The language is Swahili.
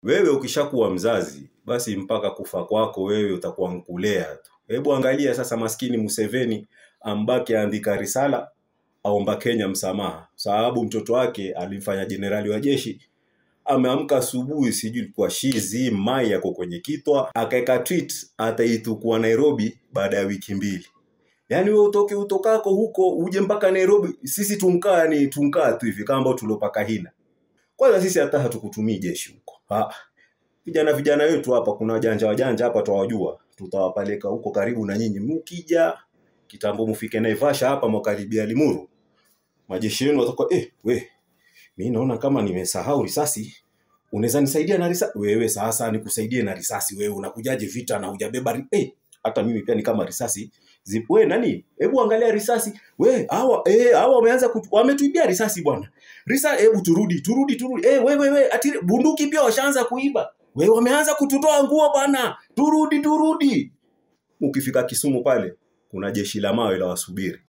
wewe ukishakuwa mzazi basi mpaka kufa kwako wewe utakuwa nkulea tu hebu angalia sasa maskini Museveni ambake aandika risala aomba Kenya msamaha sababu mtoto wake alimfanya jenerali wa jeshi ameamka asubuhi sijui ilikuwa shizi mai yako kwenye kitwa akaeka tweet ataitukua Nairobi baada ya wiki mbili yaani wewe utoke utokako huko uje mpaka Nairobi sisi tumkaa ni tunkaa tu hivi kama ambao tuliopaka hina kwanza sisi hata hatukutumii jeshi huko Ah, vijana vijana wetu hapa kuna wajanja wajanja hapa twawajua tutawapeleka huko karibu na nyinyi mkija kitambo mfike Naivasha hapa mwakaribia Limuru majeshi yenu watakuwa eh we mi naona kama nimesahau risasi unaweza nisaidia na risasi wewe sasa nikusaidie na risasi wewe unakujaje vita na hujabeba ri- eh hata mimi pia ni kama risasi Zi, we nani hebu angalia risasi we hawa eh hawa wameanza kutu, wametuibia risasi bwana risa hebu turudi turudi turudi eh wewe wewe ati bunduki pia washaanza kuiba we wameanza kututoa nguo bwana turudi turudi ukifika Kisumu pale kuna jeshi la mawe la wasubiri